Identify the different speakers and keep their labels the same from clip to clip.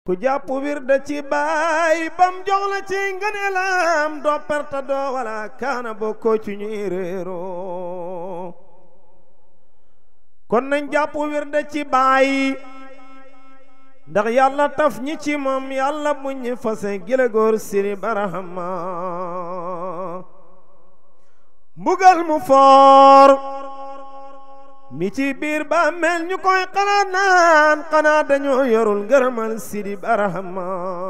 Speaker 1: ku jàpp wirda ci baay bam jox la ci ngëneelam doo perte doo wala kaana bokkoo ci ñuy réeroo kon nañ jàpp wirda ci baay ndax yàlla taf ñi ci moom yàlla buñ ñi fase gila góor siri barahama mbugal mu foor mi ci biir ba mel ñu koy xalaat naan xanaa dañoo yorul ngërëmal sidi barahama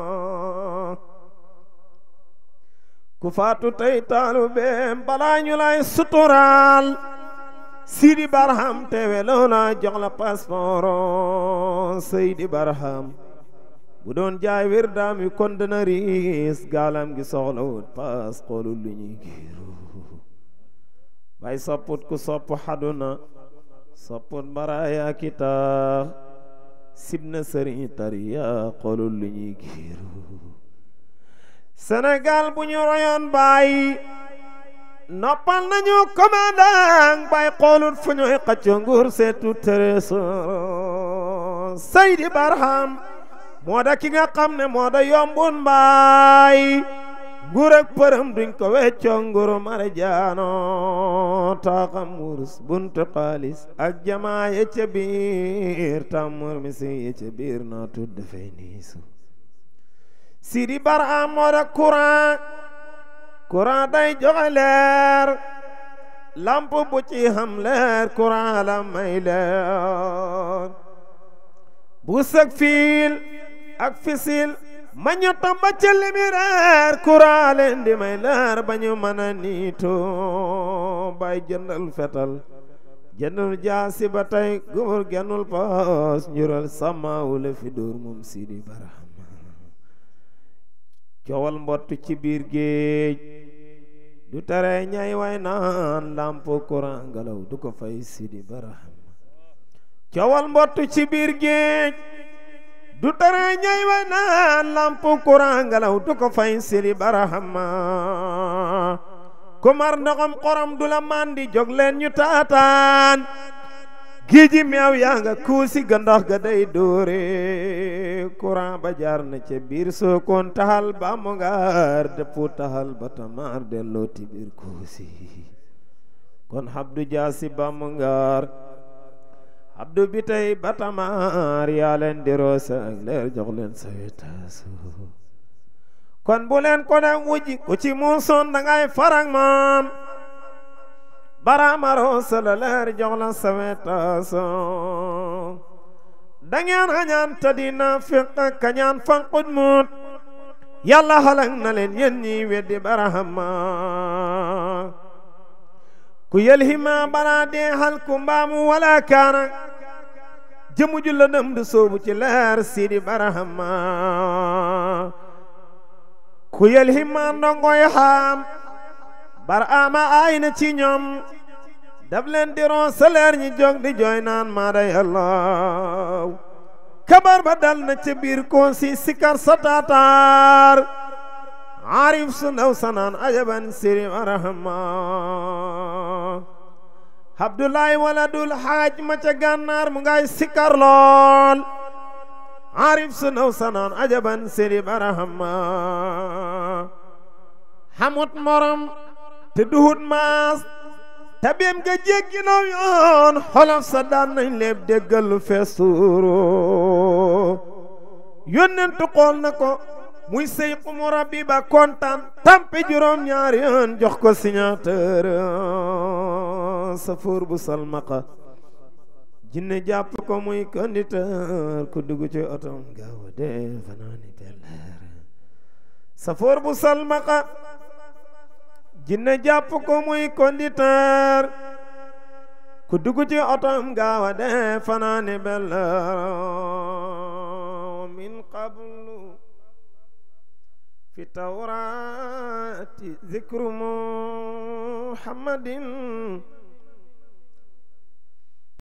Speaker 1: ku faatu tey taalu beem balaa ñu lay suturaal sidi baraham tewe loola jox la passeport seydi baraham bu doon jaay wir daam yi kon dana riis gaalam gi soxlawut paas xoolul lu ñuy giiru bay sopput ku sopp xaduna sopput baraaya kitaax sibna sëriñ tariya xoolul lu ñuy giiru Sénégal bu ñu royoon bàyyi noppal nañu commandant bay xoolut fu ñuy xacco nguur seetu trésor Seydi Barham moo da ki nga xam ne moo da yombun mbaay nguur ak përëm duñ ko weccoo nguuru marjaano taaxam wurus buntu xaalis ak jamaa ye ca biir tàmmur mi si ye ca biir naa tudd dafay niisu Sidi Barham moo da courant courant day joxe leer lamp bu ci xam leer courant la may leer bu sëg fiil ak fisil ma ñu tamba ca limireer courant leen di may leer ba ñu mën a niitoo bay jëndal fetal jëndul jaasi ba tey góor genul paas njural sàmmaawule fi dóor moom Sidi Barham coowal mbott ci biir géej du tere ñay way naan lamp courant ngelaw du ko fay Sidi Barham coowal mbott ci biir géej du tere ñay way naan lamp courant ngelaw du ko fay Sidi Barham ku mar ndoxam xorom du la mandi jóg leen ñu taataan géeji meew yaa nga kuusi ga ndox ga day dóore courant ba jaar na ca biir sookoon taxal ba mu ngaar dëppu taxal ba tamaar delloo ti biir kuusi kon habdu jaasi ba mu ngaar habdu bi tey ba tamaar yaa leen di roosa ak leer jox leen sawetaasu kon bu leen ko dem wujji ku ci muusoon dangay farang moom baramaro sala leer jox la sawetaaso dangeen xañaan te dina fiq kañaan fanqut mut yàlla xalak na leen yéen ñi weddi barahama ku yelhima bara dee xal ku mbaamu wala kaana jëmu ju la dem du soobu ci leer sidi barahama ku yelhima ndongoy xaam bar ama ay na ci ñoom daf leen di ron saleer ñi jóg di jooy naan maa day allah kabar ba dal na ca biir koon si sikar sa taataar arif su ndaw sanaan ajaban siri arahama abdoulaye waladul xaaj ma ca gànnaar mu ngay sikar lool arif su ndaw sanaan ajaban siri arahama xamut morom te duhut maas tabeem ga jéggi naw yoon xolof sa daan nañ leeb déggal lu fees tuuro yónnentu xool na ko muy sëy xumu rabbi ba kontaan tampe juróom ñaari yoon jox ko signateur safoor bu salmaqa jinne jàpp ko muy conducteur ku dugg ci otom gaaw a dee fanaani belleer safoor bu salmaqa jinne jàpp ko muy conducteur ku dugg ci otom gaaw a dee fanaani belleer min qablu fi tawrati zikru muhammadin